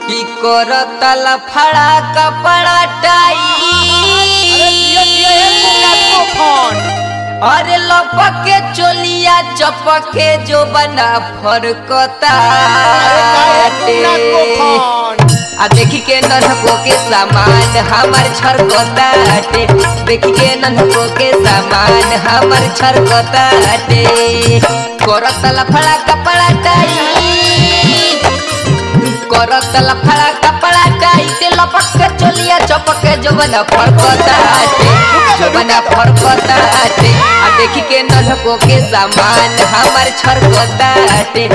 की करतल फड़ा कपड़ा टाई अरे लपके चोलिया चपके जो बना फरकता आ देखी के नन्हको के सामान हमर छरकताटे देखी के नन्हको के सामान हमर छरकताटे करत लफड़ा कपड़ा टाई करत लफड़ा कपड़ा टाई ते लपक के चोलिया चपक के जो बना फरकताटे जो बना फरकताटे आ देखी के नन्हको के सामान हमर छरकताटे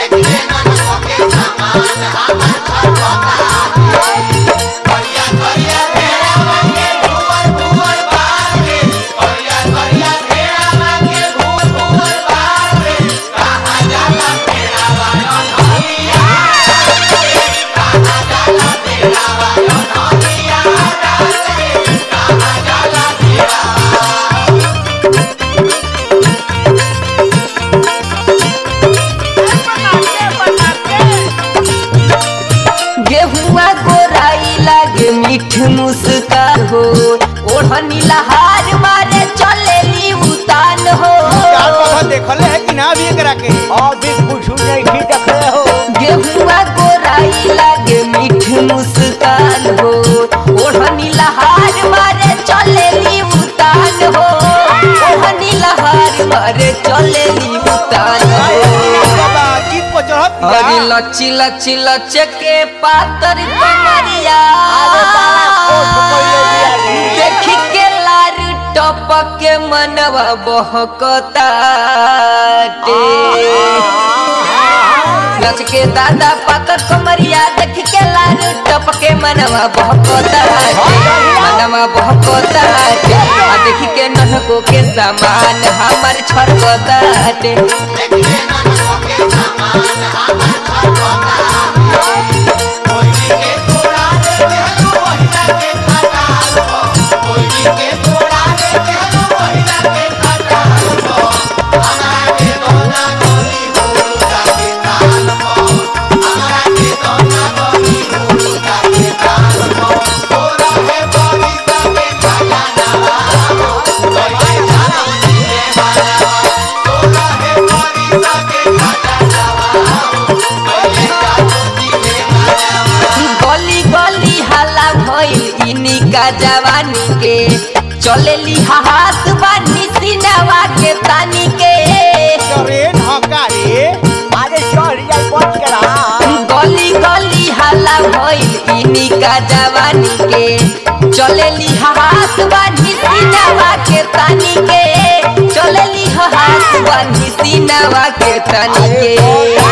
गेहुआ गोराई लागे मीठ मुस्कान हो ओढ़नी लहार मारे चलेली उतान हो देखले है कि ना भी एकरा के अभी कुछ नहीं देखले हो गेहुआ गोराई लागे मीठ मुस्कान हो ओढ़नी लहार मारे चलेली उतान हो ओढ़नी लहार मारे चलेली उतान हो बाबा जीत पर चढ़त अरे लची लची लचके पातर कमरिया अरे बाबा, कोट कोइले बिया रे। देखी के लार टपक के मनवा बहकताटे लचके दादा पातर कमरिया देखी के लार टपक के मनवा बहकताटे मनवा बहकताटे आ देखी के ननको के सामान हमर छरकताटे गली गली हल्ला भइल इनी का जवानी के चलेली हाथ बानी सिनवा के तानी के ट्रेन हकारे अरे चढ़ जाई बच करा गली गली हल्ला भइल इनी का जवानी के चलेली हाथ बानी सिनवा के तानी के चलेली हाथ बानी सिनवा के तानी के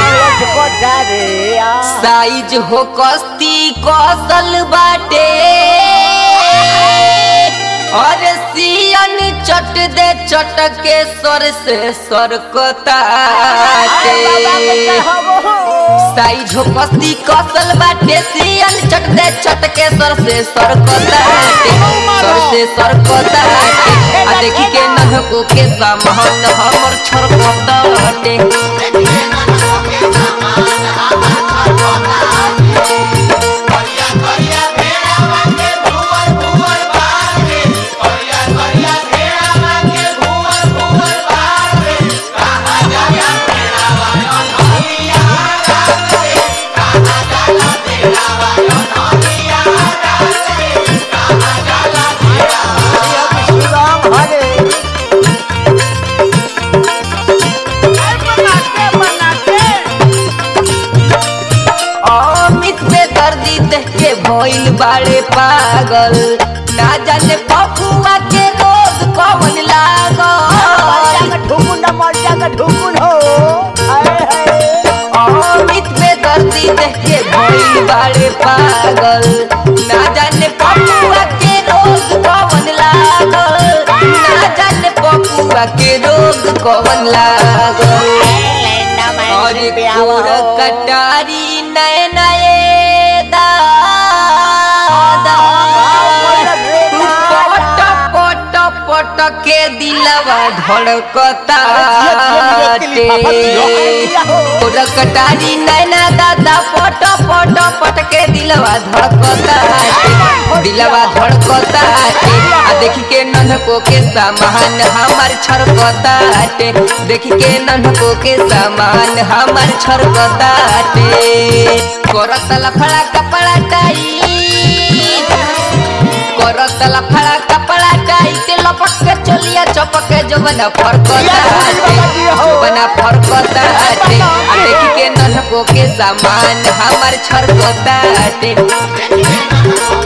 साइज हो कस्ती कौशल बाटे और सियन चट दे चटके सर से सरकताटे साइज हो कस्ती कौशल बाटे सियन चट दे चटके सर से सरकताटे सर से सरकताटे आ देखी के नहको के सामान हमर छरकताटे अमित पे दर्दी देख के भइल बाड़े पागल ना जाने पपुआ के रोग कौन लागल अमित पे दर्दी देख के भइल बाड़े पागल ना जाने पपुआ के रोग कौन लागल ना जाने पपुआ के रोग कौन लागल और कोर कटारी नए नए दादा पट पट पट के दिलवा धड़कता गोर कटारी नैना दादा पट पट पटके दिलवा धड़कता दिलवा धड़कता आ देखी के नन्हको के सामान हमार छड़कता देखी के नन्हको के सामान हमार छड़कता करत लफड़ा कपड़ा टाई करत लफड़ा कपड़ा टाई के लपक के चलिया चपक के जबना फरकता जबना फरकता आ देखी के नन्हको के सामान हमार छड़कता